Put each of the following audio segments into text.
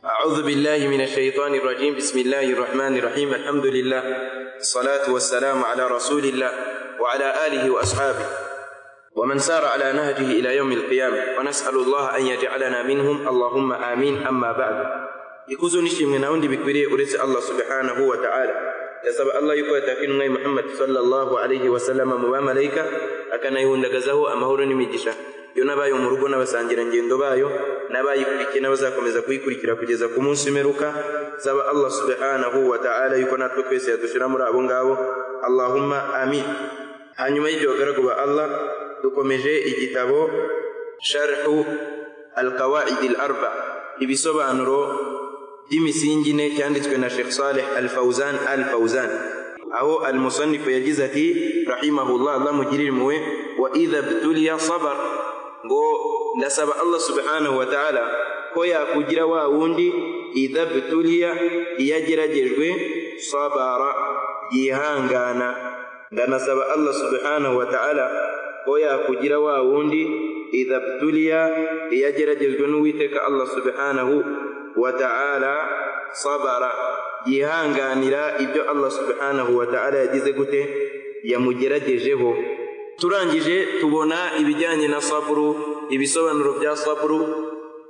أعوذ بالله من الشيطان الرجيم بسم الله الرحمن الرحيم الحمد لله الصلاة والسلام على رسول الله وعلى آله وأصحابه ومن سار على نهجه إلى يوم القيامة ونسأل الله أن يجعلنا منهم اللهم آمين أما بعد ikuzo nishimwe na undi bikwiriye uretse allah subhanahu wa ta'ala yasaba allah yuko yatakinwe muhammad sallallahu alayhi wa sallam mu bamalayika akanayihundagazaho amahoro n'imigisha yo n'abayo mu rugo n'abasangirangendo bayo n'abayikurikiye n'abazakomeza kuyikurikira kugeza ku munsi w'imperuka saba allah subhanahu wa ta'ala yuko natwe twese yadushira muri abo ngabo allahumma amin hanyuma y'ibyo bagaragu ba allah dukomeje igitabo sharhu alqawaidi al arba ibisobanuro by'imisingi ine cyanditswe na Sheikh Saleh Al-Fauzan Al-Fauzan aho al-musannifu yagize ati rahimahullah Allah mugirire impuhwe wa idha btuliya sabar ngo ndasaba Allah subhanahu wa ta'ala ko yakugira wa wundi idha btuliya iyo ageragejwe sabara yihangana ndanasaba Allah subhanahu wa ta'ala ko yakugira wa wundi idha btuliya iyo ageragejwe n'uwiteka Allah subhanahu wa ta'ala sabara yihanganira ibyo Allah subhanahu wa ta'ala yagize gute yamugeragejeho turangije tubona ibijyanye na saburu ibisobanuro bya saburu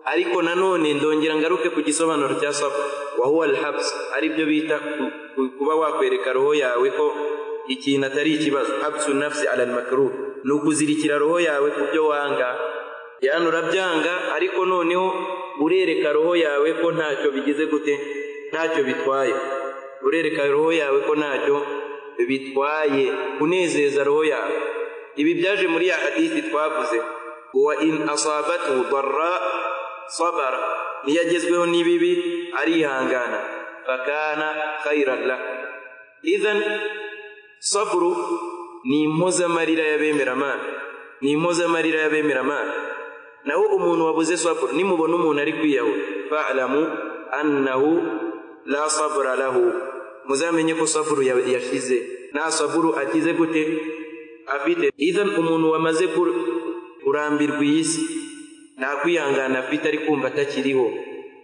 ariko nanone ndongera ngaruke ku gisobanuro cya saburu wa huwa alhabs ari byo bita kuba wakwereka roho yawe ko ikintu atari ikibazo habsu nafsi ala almakruh ni ukuzirikira roho yawe ku byo wanga yani urabyanga ariko noneho urereka roho yawe ko ntacyo bigize gute ntacyo bitwaye urereka roho yawe ko ntacyo bitwaye unezeza roho yawe ibi byaje muri ya hadisi twavuze wa in asabatu darra sabara niyo agezweho n'ibibi arihangana fakana khairan la idhan saburu ni impozamarira y'abemeramana ni impozamarira y'abemeramana naho umuntu wabuze saburu nimubona umuntu ari kwiyahura fa'lamu annahu la sabura lahu muzamenye ko saburu yashize nta saburu akize gute afite idhan umuntu wamaze kurambirwa iyi si nta kwihangana afite ari kumva atakiriho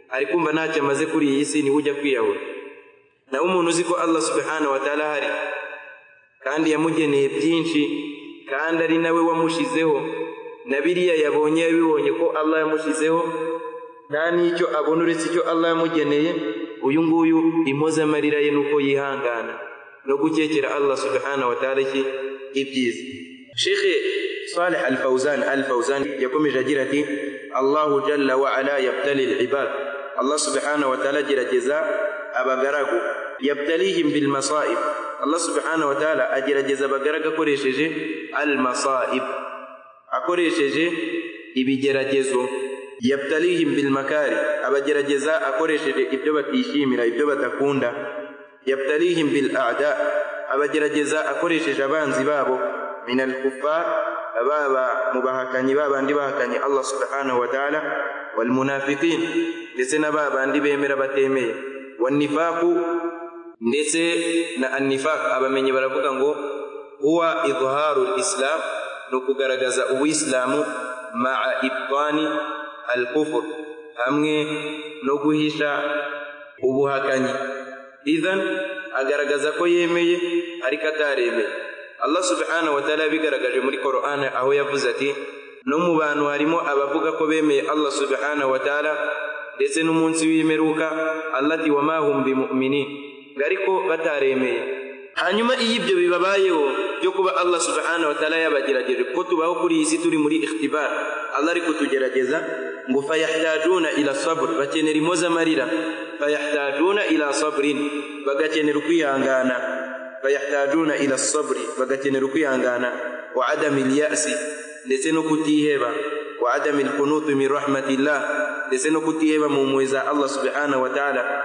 ari kumva ntacyo amaze kuri iyi si niwe ujya kwiyahura naho umuntu uzi ko allah subhanahu wa ta'ala hari kandi yamugeneye byinshi kandi ari nawe wamushizeho na biriya yabonye bibonye ko allah yamushyizeho nta n'icyo abona uretse icyo allah yamugeneye uyu nguyu impozamarira ye nuko yihangana no gukekera allah subhanahu wa ta'ala iki ibyiza shekhe saleh al fawzan al fawzan yakomeje agira ati allahu jalla wa ala yabtali al ibad allah subhanahu wa ta'ala agerageza abagaragu yabtalihim bil masaib allah subhanahu wa ta'ala agerageza abagaragu akoresheje al masaib akoresheje ibigeragezo yabtalihim bilmakari abagerageza akoresheje ibyo batishimira ibyo badakunda yabtalihim bil ada abagerageza akoresheje abanzi babo min alkufar baba mu bahakanyi babandi bahakanye allah subhanahu wa taala walmunafiqin ndetse na babandi bemera batemeye wannifaku ndetse na annifaq abamenyi baravuga ngo huwa idharu lislam ni ukugaragaza uwisilamu maa ibtani al kufur hamwe no guhisha ubuhakanyi idhan agaragaza ko yemeye ariko ataremeye allah subhanahu wataala yabigaragaje muri korani aho yavuze ati no mu bantu harimo abavuga ko bemeye allah subhanahu wataala ndetse n'umunsi w'imperuka allati wamahum bimuminin ariko bataremeye hanyuma iyo ibyo bibabayeho byo kuba allah subhanahu wa ta'ala yabagerageje kuko tubaho kuri iyi si turi muri ikhtibar allah ari kutugerageza ngo fayahtajuna ila sabr bakenera impozamarira fayahtajuna ila sabrin bagakenera ukwihangana fayahtajuna ila sabri bagakenera ukwihangana wa adami lyasi ndetse no kutiheba wa adami lkunutu min rahmatillah ndetse no kutiheba mu mpuhwe za allah subhanahu wa ta'ala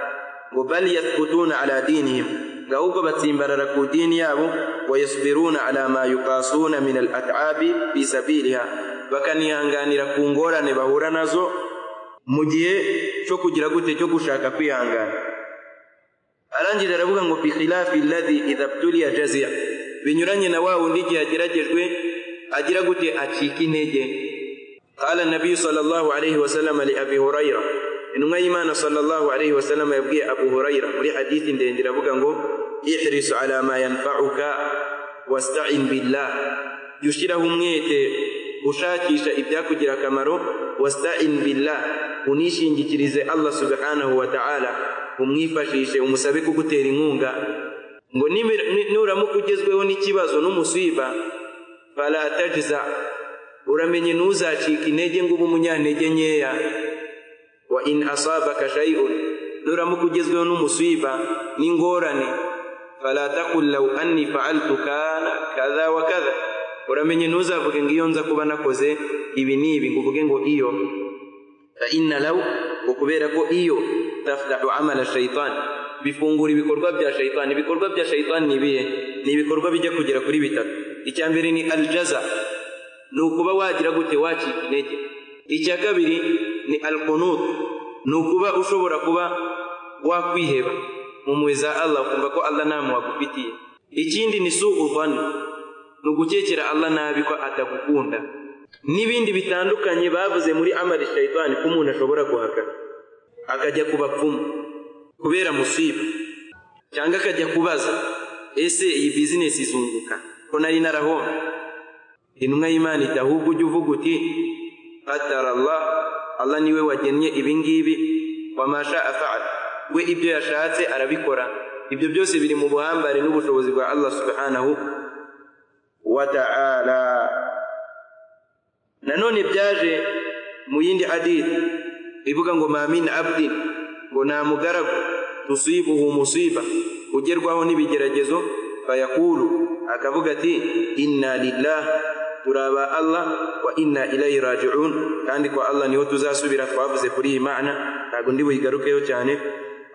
ngo bal yathbutuna ala dinihim ahubwo batsimbarara ku idini yabo wayasbiruna ala ma yuqasuna min al atabi fi sabiliha bakanihanganira ku ngorane bahura nazo mu gihe cyo kugira gute cyo gushaka kwihangana arangije aravuga ngo fi khilafi alladhi idha btuliya jazia binyuranye na wa wundi igihe ageragejwe agira gute acika intege qala nabiyu sallallahu alayhi wasallam li abi hurayra intumwa y'imana sallallahu alaihi wasallam yabwiye abu hurayira muri hadithi ndende iravuga ngo ihrisu ala ma yanfa'uka wasta'in billah yushiraho umwete ushakisha ibyakugira akamaro wasta'in billah unishingikirize allah subhanahu wa ta'ala umwifashishe umusabe kugutera inkunga ngo nibi- ni- nuramuka ugezweho n'ikibazo n'umusiba fala tajza uramenye ntuzacike intege ngo ube umunyantege nkeya wa in asabaka shay'un nuramuka ugezweho n'umusiba n'ingorane fala taqul law anni fa'altu kana kadha wa kadha uramenye ntuzavuge ngo iyo nza kuba nakoze ibi n'ibi ngo uvuge ngo iyo fa inna law ngo kubera ko iyo tafdahu amala shaytan bifungura ibikorwa bya shaytan ibikorwa bya shaytan ni ibihe ni ibikorwa bijya kugera kuri bitatu icya mbere ni aljaza ni ukuba wagira gute wacika intege icya kabiri ni alqunut ni ukuba ushobora kuba wakwiheba mu mpuhwe za allah ukumva ko allah nta mpuhwe agufitiye ikindi ni suu dhanni ni ugukekera allah nabi ko atagukunda n'ibindi bitandukanye bavuze muri amali shayitani ko umuntu ashobora guhakana akajya ku bapfumu kubera musiba cyangwa akajya kubaza ese iyi bizinesi izunguka ko nari narahomba intumwa y'imana iti ahubwo ujye uvuga uti atara allah allah niwe wagennye ibingibi wamasha afa'al we ibyo yashatse arabikora ibyo byose biri mu buhambare n'ubushobozi bwa allah subhanahu wa ta'ala nanone byaje mu yindi hadithi ivuga ngo ma min abdin ngo nta mugaragu tusibuhu musiba ugerwaho n'ibigeragezo fayakulu akavuga ati inna lillah turi aba allah wa inna ilayi rajiun kandi kwa allah niho tuzasubira twavuze kuri iyi mana ntabwo ndi buyigarukeho cyane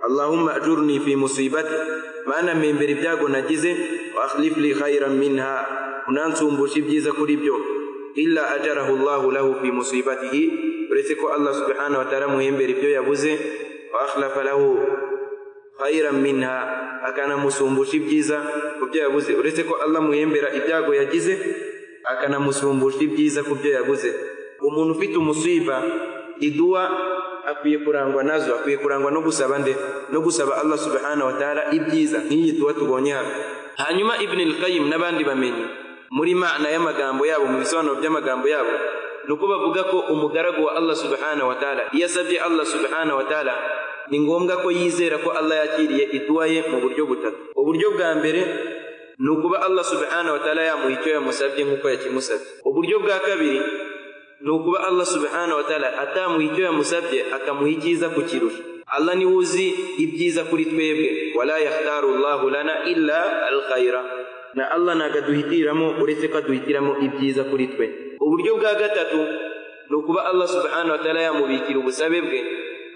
اللهم أجرني في مصيبتي ما أنا من بربياغو نجزي وأخلف لي خيرا منها ونانسوم بشبجيزة كريبيو إلا أجره الله له في مصيبته uretse ko allah subhanahu wa ta'ala muhembera ibyo yabuze wa akhlafa lahu khairan minha akanamusumbusha ibyiza ku byo yabuze uretse ko allah muhembera ibyago yagize akanamusumbusha ibyiza ku byo yabuze umuntu ufite umusiba iduwa akwiye kurangwa nazo akwiye kurangwa no gusaba nde no gusaba allah subhanahu wa ta'ala ibyiza nk'iyi duwa tubonye hano hanyuma ibn al-qayyim n'abandi bamenyi muri mana y'amagambo yabo mu bisobanuro by'amagambo yabo ni uko bavuga ko umugaragu wa allah subhanahu wa ta'ala iyo asabye allah subhanahu wa ta'ala ni ngombwa ko yizera ko allah yakiriye iduwa ye mu buryo butatu uburyo bwa mbere ni ukuba allah subhanahu wa ta'ala yamuha icyo yamusabye nk'uko yakimusabye uburyo bwa kabiri ni ukuba allah subhanahu wa ta'ala atamuha icyo yamusabye akamuha icyiza kukirusha allah niwe uzi ibyiza kuri twebwe wala yakhtaru llahu lana illa alkhaira na allah ntabwo aduhitiramo uretse ko aduhitiramo ibyiza kuri twe uburyo bwa gatatu ni ukuba allah subhanahu wa ta'ala yamubikira ubusabe bwe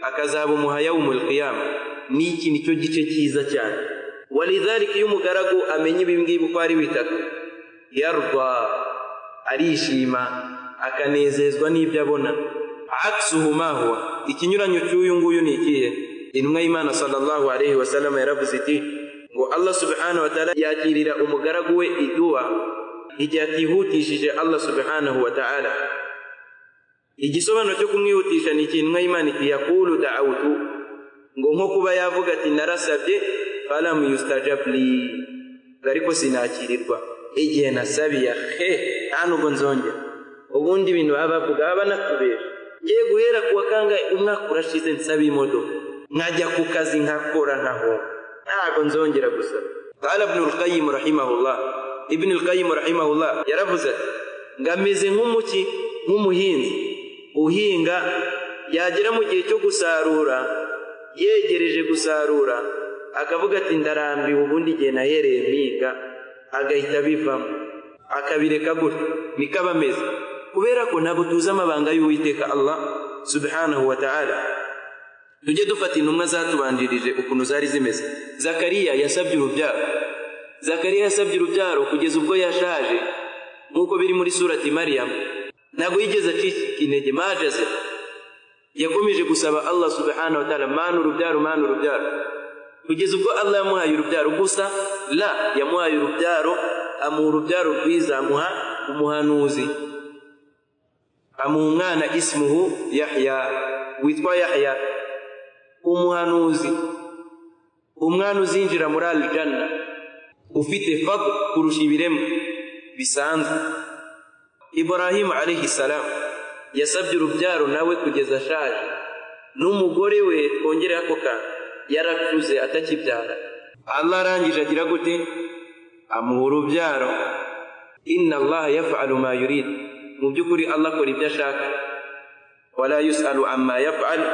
akazabumuha yawmul qiyama n'iki ni cyo gice cyiza cyane walidhalika iyo umugaragu amenya ibi ngibi uko ari bitatu yarda arishima akanezezwa n'ibyo abona aksuhu ma huwa ikinyuranyo cy'uyu nguyu ni ikihe intumwa y'imana sallallahu alaihi wasallam yaravuze iti ngo allah subhanahu wa ta'ala yakirira umugaragu we iduwa igihe atihutishije allah subhanahu wa ta'ala igisobanuro cyo kumwihutisha ni ikintu intumwa y'imana iti yakulu da'awtu ngo nko kuba yavuga ati narasabye falamu yustajab li ariko sinakirirwa igihe nasabiye he nta nubwo nzongera ubundi ibintu baba bavuga baba banatubesha ngiye guhera ku wa kangahe umwaka urashize nsaba imodoka nkajya ku kazi nkakora nkahomba ntabwo nzongera gusaba قال ابن القيم رحمه الله ابن القيم رحمه الله yaravuze ati ngameze nk'umuki nk'umuhinzi uhinga yagera mu gihe cyo gusarura yegereje gusarura akavuga ati ndarambiwe ubundi igihe nahereye mpiga agahita abivamo akabireka gutyo niko aba ameze kubera ko ntabwo tuzi amabanga y'uwiteka allah subhanahu wa ta'ala tujye dufata intumwa zatubanjirije ukuntu zari zimeze zakariya yasabye urubyaro zakariya yasabye urubyaro kugeza ubwo yashaje nk'uko biri muri surati mariyamu ntabwo yigeze acika intege majaze yakomeje gusaba allah subhanahu wa ta'ala mana urubyaro mana urubyaro kugeza ubwo allah yamuhaye urubyaro gusa la yamuhaye urubyaro amuha urubyaro rwiza amuha umuhanuzi amuha umwana isimuhu yahya witwa yahya umuhanuzi umwana uzinjira muri alijana ufite fadl kurusha ibiremwa bisanzwe iburahimu alayhi salamu yasabye urubyaro nawe kugeza ashaje n'umugore we twongere ako kantu yarakuze atakibyara allah arangije agira gute amuha urubyaro inna allaha yafalu ma yurid mu by'ukuri allah akora ibyo ashaka wala yusalu amma yafalu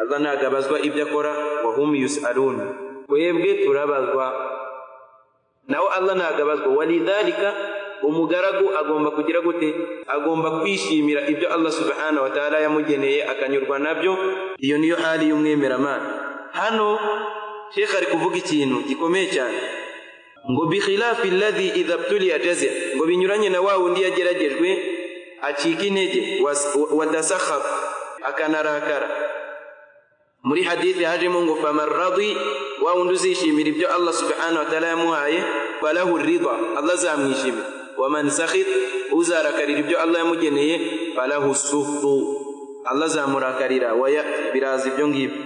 allah ntabwo abazwa ibyo akora wa hum yusaluna twebwe turabazwa nawe allah ntabwo abazwa walidhalika umugaragu agomba kugira gute agomba kwishimira ibyo allah subhanahu wa ta'ala yamugeneye akanyurwa nabyo iyo niyo hali y'umwemeramana hano shekha ari kuvuga ikintu gikomeye cyane ngo bikhilafi alladhi idha btuliya jazia ngo binyuranye na wa wundi yageragejwe acika intege wadasakhaf akanarakara muri hadithi hajemo ngo faman radi wa wundi uzishimira ibyo allah subhanahu wa ta'ala yamuhaye falahu rida allah azamwishimira waman sakhit uzarakarira ibyo allah yamugeneye falahu sufu allah azamurakarira wayati biraza ibyo ngibyo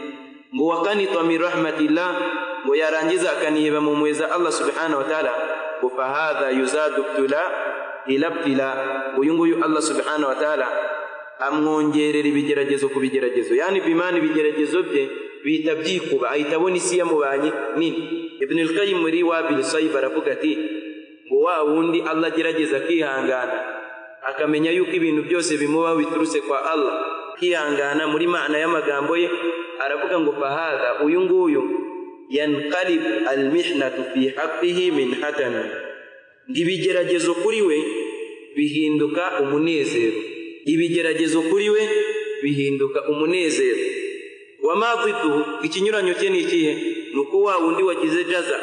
ngo wakanitwa min rahmatillah ngo yarangiza akaniheba mu mpuhwe za allah subhanahu wa taala ngo fahadha yuzadu btula ila btila uyu nguyu allah subhanahu wa taala amwongerera ibigeragezo ku bigeragezo yani bimana ibigeragezo bye bihita byikuba ahita abona isi yamubanye nini ibn al-qayyim muri wabil sayyib aravuga ati ngo wa wundi allah agerageza akihangana akamenya yuko ibintu byose bimubaho biturutse kwa allah akihangana muri mana y'amagambo ye aravuga ngo fahadha uyu nguyu yanqalibu almihnatu fi haqqihi min hatana ibigeragezo kuri we bihinduka umunezero ibigeragezo kuri we bihinduka umunezero wama dhiduhu ikinyuranyo cye ni ikihe ni uko wa wundi wagize jaza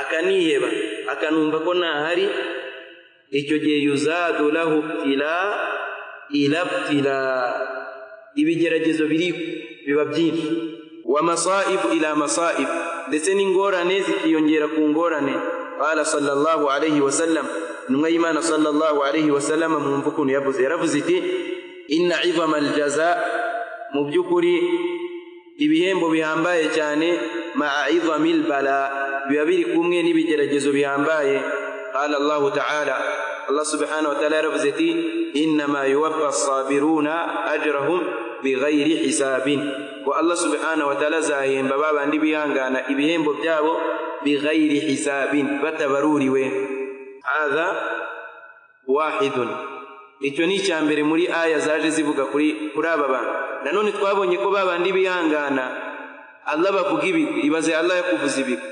akaniheba akanumva ko ntahari icyo gihe yuzadu lahu btila ila btila ibigeragezo biri biba byinshi wa masaibu ila masaibu ndetse n'ingorane zikiyongera ku ngorane qala sallallahu alayhi wa sallam intumwa y'imana sallallahu alayhi wa sallam mwumva ukuntu yavuze yaravuze iti inna izama aljaza mu by'ukuri ibihembo bihambaye cyane maa izami lbala biba biri kumwe n'ibigeragezo bihambaye qala allahu taala allah subhanahu wa taala yaravuze ati innama yuwaffa sabiruna ajrahum bighairi hisabin ko allah subhanahu wa taala azahemba babandi bihangana ibihembo byabo bighairi hisabin batabaruriwe hadha wahidun icyo ni icya mbere muri aya zaje zivuga kuri kuri aba bantu nanone twabonye ko babandi bihangana allah bavuga ibigwi ibaze allah yakuvuza ibigwi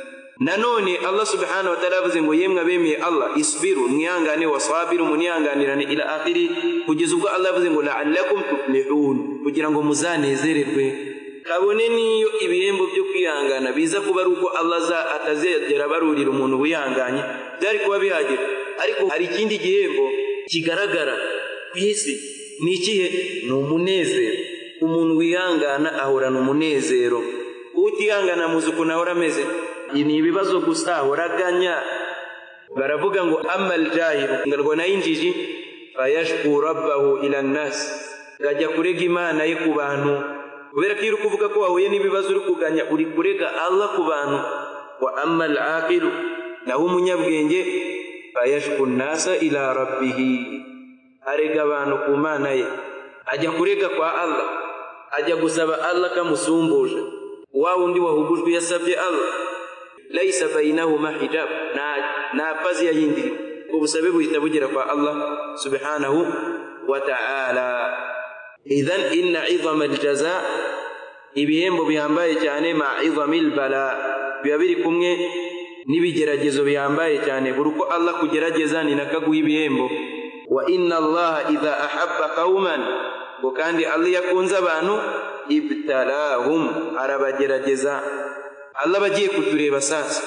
nanone allah subhanahu wataala yavuze ngo yemwe abemeye allah isbiru mwihangane wasabiru munihanganirane ila akhiri kugeza ubwo allah yavuze ngo laalakum tuflihun kugira ngo muzanezererwe kabone niyo ibihembo byo kwihangana biza kuba ari uko allah atazegera barurira umuntu wihanganye byari kuba bihagije ariko hari ikindi gihembo kigaragara ku isi ni ikihe ni umunezero umuntu wihangana ahorana umunezero utihangana muzi ukuntu ahora ameze ni ibibazo gusa ahoraganya baravuga ngo amal jahiru ngarwa na injiji fayashku rabbahu ila nnasi ngajya kurega imana ye ku bantu kubera ko iyo uri kuvuga ko wahuye n'ibibazo uri kuganya uri kurega allah ku bantu wa amal aqilu naho umunyabwenge fayashku nnasa ila rabbihi arega abantu ku mana ye ajya kurega kwa allah ajya gusaba allah kamusumbuje wa wundi wahugujwe yasabye allah laisa bainahuma hijab nta pazi yayindiriwe ubusabe buhita bugera kwa allah subhanahu wa ta'ala idhan inna idhama aljaza ibihembo bihambaye cyane ma idhami lbala biba biri kumwe n'ibigeragezo bihambaye cyane buri uko allah kugerageza ni nako aguha ibihembo wa inna allaha idha ahabba qauman ngo kandi allah iyo akunze abantu ibtalahum arabagerageza allah bagiye kutureba sasa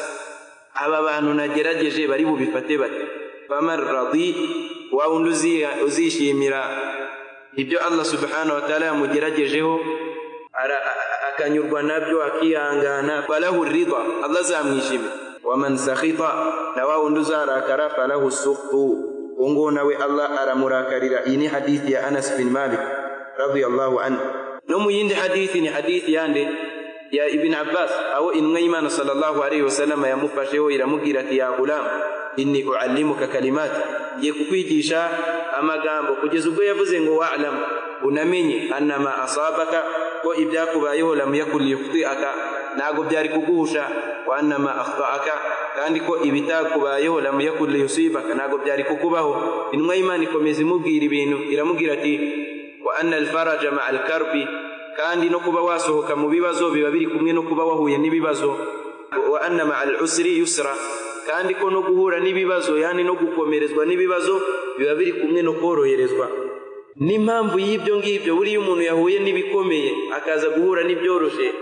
aba bantu nagerageje bari bubifate bate faman radi wa wundi uzishimira ibyo allah subhanahu wataala yamugeragejeho akanyurwa nabyo akihangana falahu rida allah azamwishimira waman sakhita na wa wundi uzarakara falahu sukhtu uwo nawe allah aramurakarira iyi ni hadithi ya anas bin malik radiyallahu anhu no mu yindi hadithi ni hadithi yande ya ibini abbasi aho intumwa y'imana sallallahu alayhi wasalama yamufasheho iramubwira ati ya gulamu inni uallimuka kalimati ngiye kukwigisha amagambo kugeza ubwo yavuze ngo wa'lamu unamenye annama asabaka ko ibyakubayeho lamu yakun liyukhtiaka ntabwo byari kuguhusha wa annama akhtaaka kandi ko ibitakubayeho lamu yakun liyusibaka ntabwo byari kukubaho intumwa y'imana ikomeza imubwira ibintu iramubwira ati wa anna alfaraja maa alkarbi kandi no kuba wasohoka mu bibazo biba biri kumwe no kuba wahuye n'ibibazo wa anna maa alusri yusra kandi ko no guhura n'ibibazo yani no gukomerezwa n'ibibazo biba biri kumwe no koroherezwa n'impamvu y'ibyo ngibyo buriya umuntu yahuye n'ibikomeye akaza guhura n'ibyoroshye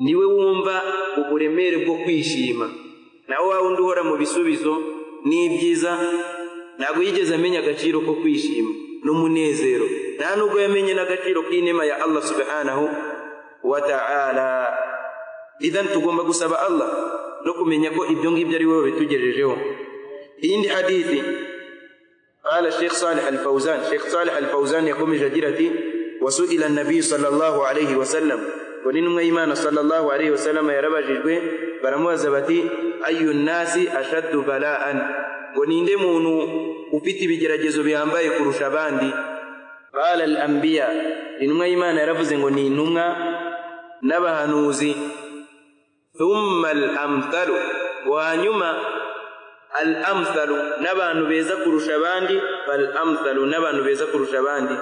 niwe wumva uburemere bwo kwishima nawe wa wundi uhora mu bisubizo n'ibyiza ntabwo yigeze amenya agaciro ko kwishima n'umunezero nta nubwo yamenye n'agaciro k'inema ya allah subhanahu wa ta'ala idan tugomba gusaba allah no kumenya ko ibyo ngibyo ari wowe bitugejejeho iyindi hadithi قال الشيخ صالح الفوزان الشيخ صالح الفوزان يقوم جديرتي وسئل النبي صلى الله عليه وسلم ولنم إيمان صلى الله عليه وسلم يا رب جدوه برموز بتي أي الناس أشد بلاء ونinde muntu ufite ibigeragezo bihambaye kurusha abandi qala al anbiya intumwa y'imana yaravuze ngo ni intumwa n'abahanuzi thumma al amthalu hanyuma al amthalu n'abantu beza kurusha abandi fal amthalu n'abantu beza kurusha abandi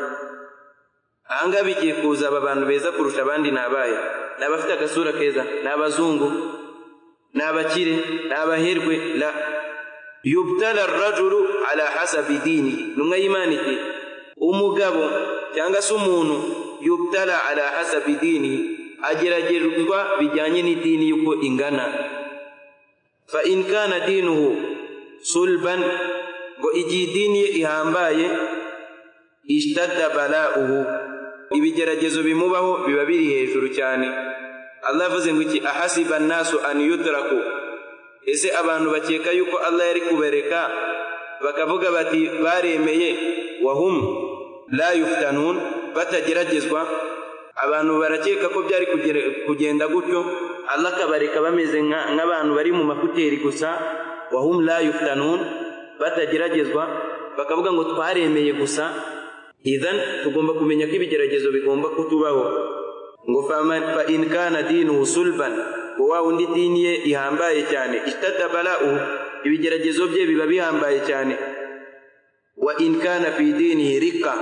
ahangaha bigiye kuza aba bantu beza kurusha abandi ni abaye ni abafite agasura keza ni abazungu ni abakire ni abaherwe la yubtala rajulu ala hasabi dinihi numwe y'imana iti umugabo cyangwa se umuntu yubtala ala hasabi dinihi ageragezwa bijyanye n'idini y'uko ingana fa in kana dinuhu sulban ngo igihe idini ye ihambaye ishtadda balauhu ibigeragezo bimubaho biba biri hejuru cyane allah avuze ngo iki ahasiba annasu an yutraku ese abantu bakeka yuko allah yari kubereka bakavuga bati baremeye wahum la yuftanun batageragezwa abantu barakeka ko byari kugenda gutyo allah akabareka bameze nk'abantu bari mu makuteri gusa wahum la yuftanun batageragezwa bakavuga ngo twaremeye gusa idhan tugomba kumenya ko ibigeragezo bigomba kutubaho ngo fa in kana dinuhu sulban ngo wa undi dini ye ihambaye cyane istatabalauhu ibigeragezo bye biba bihambaye cyane wa in kana fi dinihi rika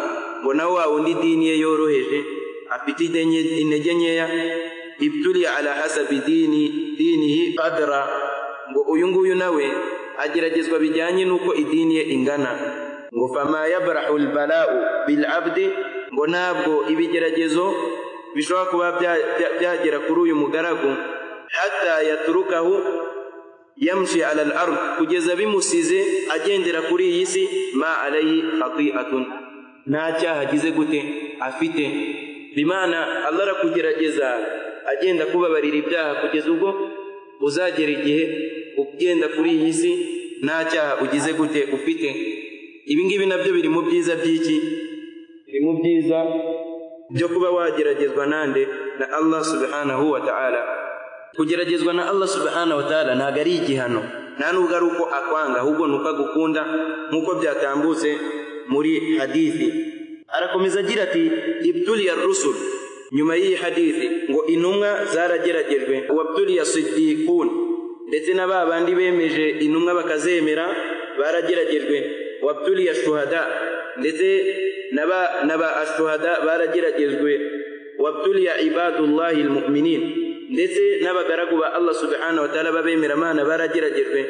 ngo nawe wa undi dini ye yoroheje afite intege nkeya ibtuli ala hasabi dini dinihi qadra ngo uyu nguyu nawe ageragezwa bijyanye n'uko idini ye ingana ngo fama yabrahu lbalau bilabdi ngo ntabwo ibigeragezo bishobora kuba byagera kuri uyu mugaragu hatta yaturukahu yamshi ala lard kugeza bimusize agendera kuri iyi si ma alayhi khati'atun nta cyaha agize gute afite bimana allah arakugerageza agenda kubabarira ibyaha kugeza ubwo uzagera igihe ugenda kuri iyi si nta cyaha ugize gute ufite ibi ngibi nabyo biri mu byiza by'iki biri mu byiza byo kuba wageragezwa nande na allah subhanahu wa ta'ala kugeragezwa na allah subhanahu wa ta'ala ntabwo ari igihano nta nubwo ari uko akwanga ahubwo ni uko agukunda nk'uko byatambutse muri hadithi arakomeza agira ati ibtuliya rusul nyuma y'iyi hadithi ngo intumwa zarageragejwe wabtuliya sidikun ndetse na ba bandi bemeje intumwa bakazemera barageragejwe wabtuliya shuhada ndetse na ba ashuhada barageragejwe wabtuliya ibadullahi almuminin ndetse n'abagaragu ba allah subhanahu wa ta'ala b'abemeramana barageragejwe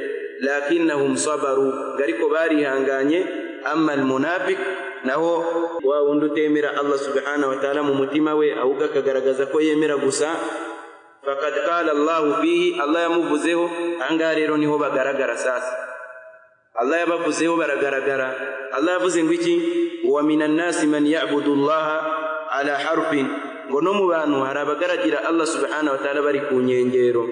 lakinnahum sabaru ariko barihanganye amma almunafik naho wa wundi utemera allah subhanahu wa ta'ala mu mutima we ahubwo akagaragaza ko yemera gusa fakad qala allahu fihi allah yamuvuzeho ahangaha rero niho bagaragara sasa allah yabavuzeho baragaragara allah yavuze ngo iki wa minan nasi man yabudu llaha ala harfin ngo no mu bantu hari abagaragira allah subhanahu wa ta'ala bari ku nkengero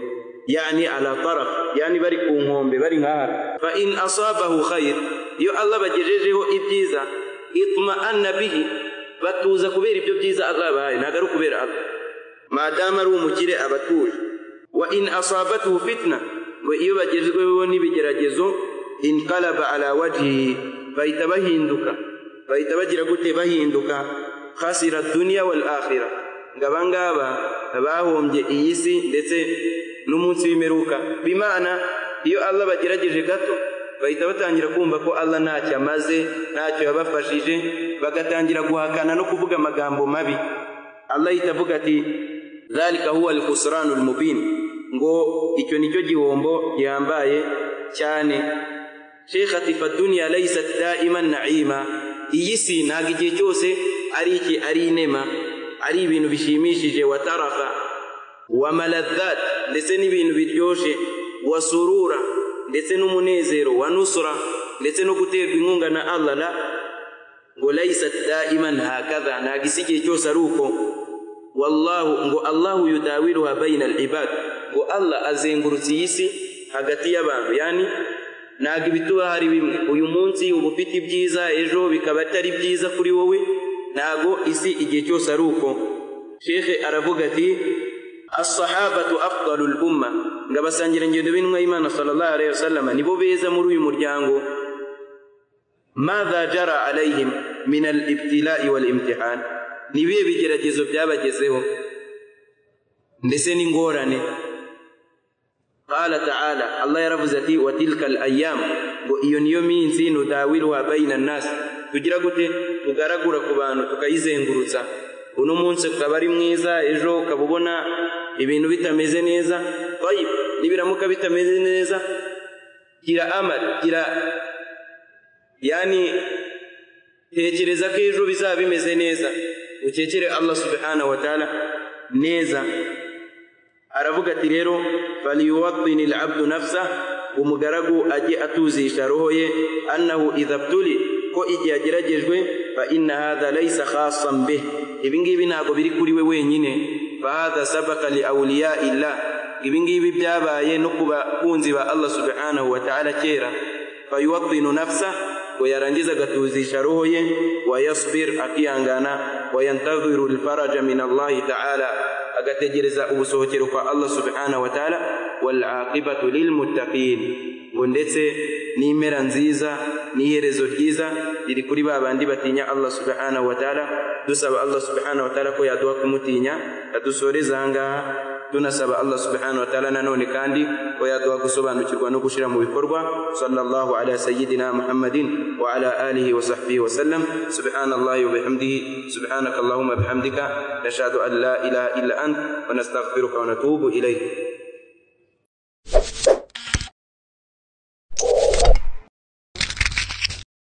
yani ala taraf yani bari ku nkombe bari nkahara fa in asabahu khair iyo allah bagejejeho ibyiza ituma anna bihi batuza kubera ibyo byiza allah abahaye ntabwo ari ukubera allah madamu ari umukire aba atuje wa in asabatu fitna ngo iyo bagezweho n'ibigeragezo inqalaba ala wajhihi bahita bahinduka bahita bagira gute bahinduka khasira duniya wal akhira ngo abangaba bahombye iyi si ndetse n'umunsi w'imperuka bimana iyo allah bagerageje gato bahita batangira kumva ko allah ntacyo amaze ntacyo yabafashije bagatangira guhakana no kuvuga amagambo mabi allah ahita avuga ati dhalika huwa alkhusranu almubin ngo icyo nicyo gihombo gihambaye cyane shekh ati fadunya laysat daiman naima iyi si ntabwo igihe cyose ari iki ari inema ari ibintu bishimishije watarafa wa maladhat ndetse n'ibintu biryoshye wa surura ndetse n'umunezero wa nusura ndetse no guterwa inkunga na allah la ngo laisat daiman hakadha ntabwo isi igihe cyose ari uko wallahu ngo allahu yudawiruha baina alibad ngo allah azengurutse iyi si hagati y'abantu yani ntabwo ibituba hari bimwe uyu munsi uba ufite ibyiza ejo bikaba atari byiza kuri wowe ntabwo isi igihe cyose ari uko shekhe aravuga ati asahabatu afdalul umma ngo abasangirangendo b'intumwa y'imana sallallahu alaihi wasallam nibo beza muri uyu muryango madha jara alaihim min alibtilai wal imtihan ni ibihe bigeragezo byabagezeho ndetse n'ingorane qala taala allah yaravuze ati wa tilka alayam ngo iyo niyo minsi nudawiruha baina nnasi tugira gute tugaragura ku bantu tukayizengurutsa uno munsi ukaba ari mwiza ejo ukaba ubona ibintu bitameze neza tayib nibiramuka bitameze neza gira amal gira yani tekereza ko ejo bizaba bimeze neza ukekere allah subhanahu wa ta'ala neza aravuga ati rero faliyuwatini alabdu nafsa umugaragu ajye atuzisha roho ye annahu idha btuli ko igihe ageragejwe fa inna hadha laysa khasan bih ibi ngibi ntabwo biri kuri we wenyine fahadha sabaka li awliya illah ibi ngibi byabaye no ku bakunzi ba allah subhanahu wa ta'ala kera fayuwatinu nafsa ngo yarangiza agatuzisha roho ye wayasbir akihangana wayantadhiru lfaraja min allahi ta'ala agategereza ubusohokero kwa allah subhanahu wa ta'ala walaqibatu lilmuttaqin ngo ndetse n'impera nziza n'iherezo ryiza riri kuri ba bandi batinya allah subhanahu wa ta'ala dusaba allah subhanahu wa ta'ala ko yaduha kumutinya adusoreza ahangaha tunasaba allah subhanahu wa ta'ala nanone kandi ko yaduha gusobanukirwa no gushyira mu bikorwa sallallahu ala sayyidina muhammadin wa ala alihi wa sahbihi wa sallam subhanallahi wa bihamdihi subhanakallahumma bihamdika nashhadu an la ilaha illa ant wa nastaghfiruka wa natubu ilayk